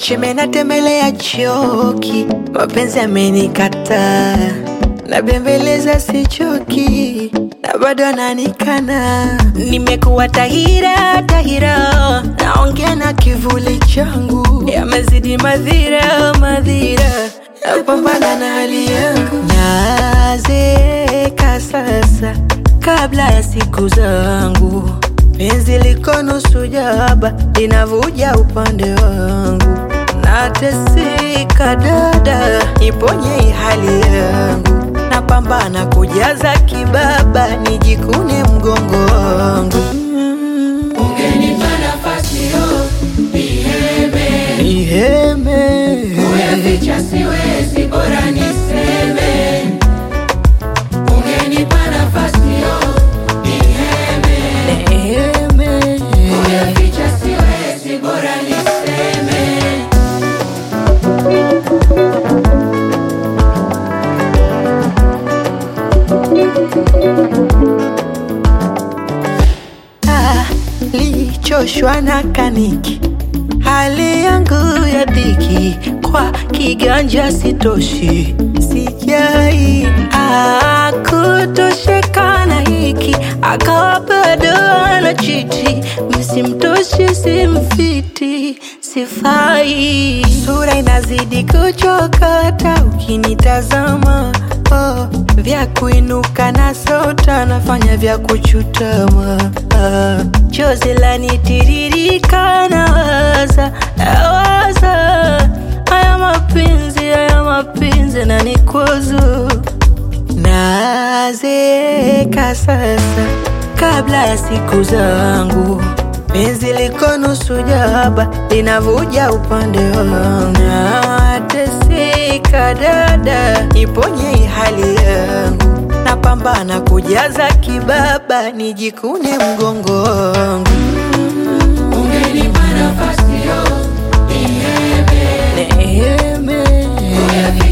cheme natembelea choki, mapenzi amenikataa, nabembeleza sichoki, na bado ananikana. Nimekuwa tahira tahira, naongea na kivuli changu, yamezidi madhira madhira, napambana na hali yangu, nazeeka sasa kabla ya siku zangu penzi liko nusu jaba linavuja upande wangu, nateseka dada, iponye hali yangu, napambana kujaza kibaba, nijikune mgongo wangu. Ungenipa nafasi yo niheme, Niheme, kuyaficha siwezi, bora niseme. Ungenipa nafasi yo niheme, niheme, kuyaficha siwezi, bora niseme. Ah, lichoshwa na kaniki, hali yangu ya dhiki, kwa kiganja sitoshi, sijai ah, kutosheka na hiki, akawa bado anachiti, msimtoshi simfiti, sifai, sura inazidi kuchokota ukinitazama oh, vya kuinuka na sota nafanya vya kuchutama ah, chozi lanitiririka na waza nawaza haya mapenzi haya mapenzi na nikwazo nazeeka sasa kabla ya siku zangu penzi liko nusu jaba linavuja upande wangu nateseka dada iponye hali yangu napambana kujaza kibaba nijikune mgongo wangu Ungenipa nafasi yo niheme, Neheme, kuyaficha